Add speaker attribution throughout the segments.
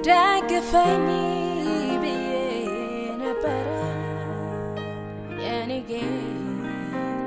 Speaker 1: ደግፈኝ ብዬ ነበረ የኔ ጌታ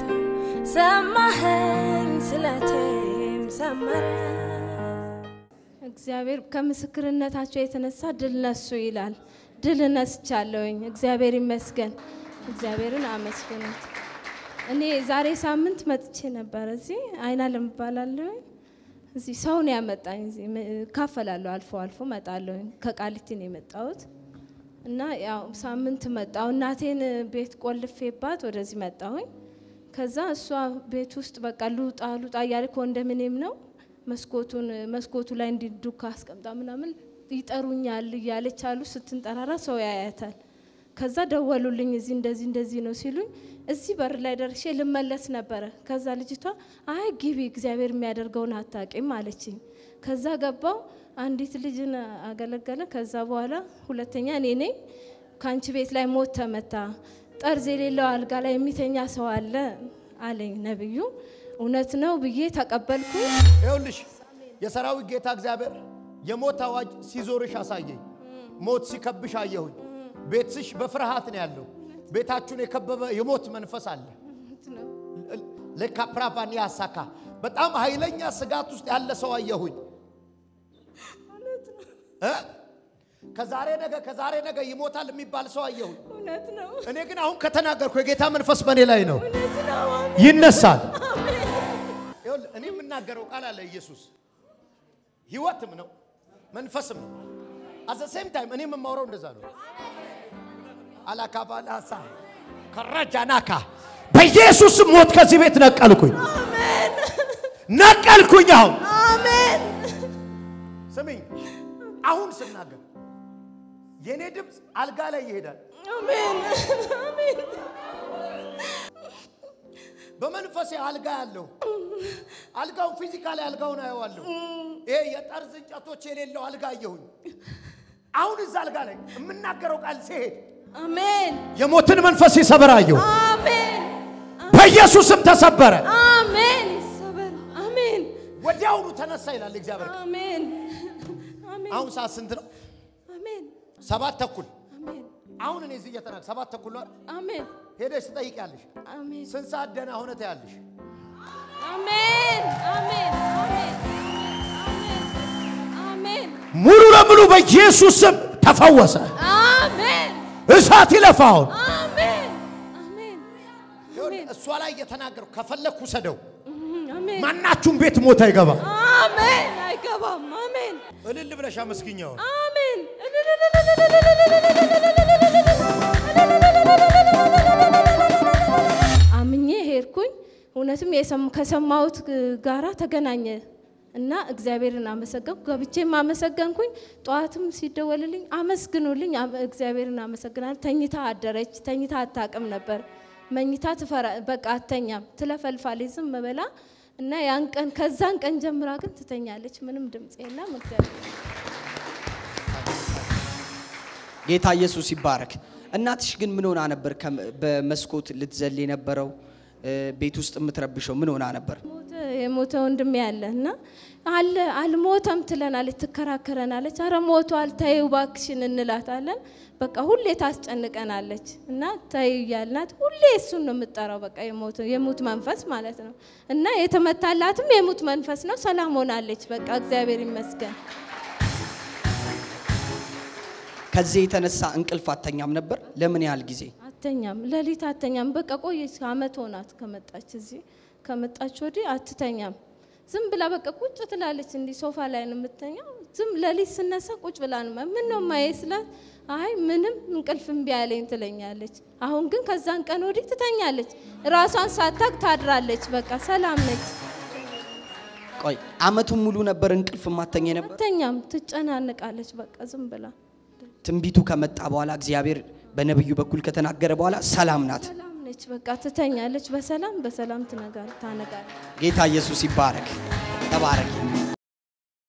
Speaker 1: ሰማኸኝ ስለቴም ሰመረ
Speaker 2: እግዚአብሔር ከምስክርነታቸው የተነሳ ድል ነሱ ይላል። ድል ነስቻለሁኝ። እግዚአብሔር ይመስገን። እግዚአብሔርን አመስግኑት። እኔ ዛሬ ሳምንት መጥቼ ነበር እዚህ አይና ለምባላለሁኝ እዚህ ሰው ነው ያመጣኝ። እዚህ ም- እካፈላለሁ፣ አልፎ አልፎ መጣለሁኝ። ከቃሊቲ ነው የመጣሁት እና ያው ሳምንት መጣሁ። እናቴን ቤት ቆልፌባት ወደዚህ መጣሁኝ። ከዛ እሷ ቤት ውስጥ በቃ ሉጣ ሉጣ እያለ ኮንዶሚኒየም ነው መስኮቱን መስኮቱ ላይ እንዲ ዱካ አስቀምጣ ምናምን ይጠሩኛል እያለች አሉ። ስትንጠራራ ሰው ያያታል። ከዛ ደወሉልኝ፣ እዚህ እንደዚህ እንደዚህ ነው ሲሉኝ እዚህ በር ላይ ደርሼ ልመለስ ነበረ። ከዛ ልጅቷ አይ ግቢ፣ እግዚአብሔር የሚያደርገውን አታቂም አለችኝ። ከዛ ገባው፣ አንዲት ልጅን አገለገለ። ከዛ በኋላ ሁለተኛ እኔ ነኝ ከአንቺ ቤት ላይ ሞት ተመታ፣ ጠርዝ የሌለው አልጋ ላይ የሚተኛ ሰው አለ አለኝ ነብዩ። እውነት ነው ብዬ ተቀበልኩኝ።
Speaker 3: ይኸውልሽ የሰራዊት ጌታ እግዚአብሔር የሞት አዋጅ ሲዞርሽ አሳየኝ። ሞት ሲከብሽ አየሁኝ። ቤትሽ በፍርሃት ነው ያለው። ቤታችሁን የከበበ የሞት መንፈስ አለ። ለካፕራቫኒ ያሳካ በጣም ኃይለኛ ስጋት ውስጥ ያለ ሰው አየሁኝ። እ? ከዛሬ ነገ ከዛሬ ነገ ይሞታል የሚባል ሰው አየሁኝ።
Speaker 2: እውነት ነው፣
Speaker 3: እኔ ግን አሁን ከተናገርኩ የጌታ መንፈስ በእኔ ላይ ነው፣
Speaker 2: እውነት ነው።
Speaker 3: ይነሳል። ይኸውልህ እኔ የምናገረው ቃል አለ ኢየሱስ ህይወትም ነው መንፈስም ነው። አዘ ሴም ታይም እኔ የምማውረው እንደዛ ነው። አላካባላሳ ከራጃናካ በኢየሱስም ሞት ከዚህ ቤት ነቀልኩኝ፣ ነቀልኩኝ። አሁን
Speaker 2: አሜን።
Speaker 3: ስሚኝ፣ አሁን ስናገር የእኔ ድምፅ አልጋ ላይ ይሄዳል።
Speaker 2: አሜን። አሜን።
Speaker 3: በመንፈሴ አልጋ ያለው አልጋውን ፊዚካሊ አልጋውን አየዋለሁ። ይሄ የጠርዝ እንጨቶች የሌለው አልጋ አየሁኝ። አሁን እዛ አልጋ ላይ የምናገረው ቃል ሲሄድ
Speaker 2: አሜን።
Speaker 3: የሞትን መንፈስ ይሰበር አየሁ።
Speaker 2: አሜን።
Speaker 3: በኢየሱስም ተሰበረ።
Speaker 2: አሜን። ይሰበር። አሜን።
Speaker 3: ወዲያውኑ ተነሳ ይላል እግዚአብሔር።
Speaker 2: አሜን። አሜን።
Speaker 3: አሁን ሰዓት ስንት ነው?
Speaker 2: አሜን።
Speaker 3: ሰባት ተኩል።
Speaker 2: አሜን።
Speaker 3: አሁን እኔ እዚህ እየተናገ ሰባት ተኩል ነው አይደል?
Speaker 2: አሜን።
Speaker 3: ሄደሽ ትጠይቂያለሽ።
Speaker 2: አሜን።
Speaker 3: ስንት ሰዓት ደህና ሆነ ትያለሽ።
Speaker 2: አሜን። አሜን። አሜን። አሜን።
Speaker 3: ሙሉ ለሙሉ በኢየሱስ ስም ተፈወሰ።
Speaker 2: አሜን።
Speaker 3: እሳት ይለፋ አሁን
Speaker 2: አሜን። አሜን።
Speaker 3: ይኸውልህ፣ እሷ ላይ እየተናገርኩ ከፈለግኩ ሰደው
Speaker 2: አሜን።
Speaker 3: ማናችሁም ቤት ሞት አይገባ።
Speaker 2: አሜን። አይገባም። አሜን።
Speaker 3: እልል ብለሽ አመስግኛው።
Speaker 2: አሜን። አምኜ ሄድኩኝ። እውነትም የሰም- ከሰማሁት ጋራ ተገናኘ እና እግዚአብሔርን አመሰገንኩ። ገብቼም አመሰገንኩኝ። ጠዋትም ሲደወልልኝ አመስግኑልኝ፣ አመ- እግዚአብሔርን አመሰግናል። ተኝታ አደረች። ተኝታ አታቅም ነበር። መኝታ ትፈራ በቃ አተኛም፣ ትለፈልፋለች ዝም ብላ እና ያን ቀን ከዛን ቀን ጀምራ ግን ትተኛለች። ምንም ድምፅ የለም። እግዚአብሔር
Speaker 4: ጌታ ኢየሱስ ይባረክ። እናትሽ ግን ምን ሆና ነበር? ከም- በመስኮት ልትዘል የነበረው እ፣ ቤት ውስጥ የምትረብሸው ምን ሆና ነበር?
Speaker 2: ሞተ የሞተ ወንድሜ ያለ እና አለ አልሞተም ትለናለች፣ ትከራከረናለች። አረ ሞቷል ተይው እባክሽን እንላታለን። በቃ ሁሌ ታስጨንቀናለች እና ተይ እያልናት ሁሌ እሱን ነው የምጠራው። በቃ የሞት የሙት መንፈስ ማለት ነው እና የተመታላትም የሙት መንፈስ ነው። ሰላም ሆናለች። በቃ እግዚአብሔር ይመስገን።
Speaker 4: ከዚህ የተነሳ እንቅልፍ አተኛም ነበር። ለምን ያህል ጊዜ?
Speaker 2: አተኛም ሌሊት አተኛም። በቃ ቆየች፣ አመት ሆናት ከመጣች እዚህ ከመጣች ወዲህ አትተኛም። ዝም ብላ በቃ ቁጭ ትላለች። እንዲህ ሶፋ ላይ ነው የምተኛው። ዝም ሌሊት ስነሳ ቁጭ ብላ ነው ምን ነው ማየ ስላት፣ አይ ምንም እንቅልፍ እምቢ አለኝ ትለኛለች። አሁን ግን ከዛን ቀን ወዲህ ትተኛለች። ራሷን ሳታቅ ታድራለች። በቃ ሰላም ነች።
Speaker 4: ቆይ አመቱን ሙሉ ነበር እንቅልፍ ማተኛ ነበር።
Speaker 2: አተኛም፣ ትጨናንቃለች። በቃ ዝም ብላ
Speaker 4: ትንቢቱ ከመጣ በኋላ እግዚአብሔር በነብዩ በኩል ከተናገረ በኋላ ሰላም ናት።
Speaker 2: ሰላም ነች። በቃ ትተኛለች። በሰላም በሰላም ትነጋል ታነጋለች።
Speaker 4: ጌታ ኢየሱስ ይባረክ። ተባረክ።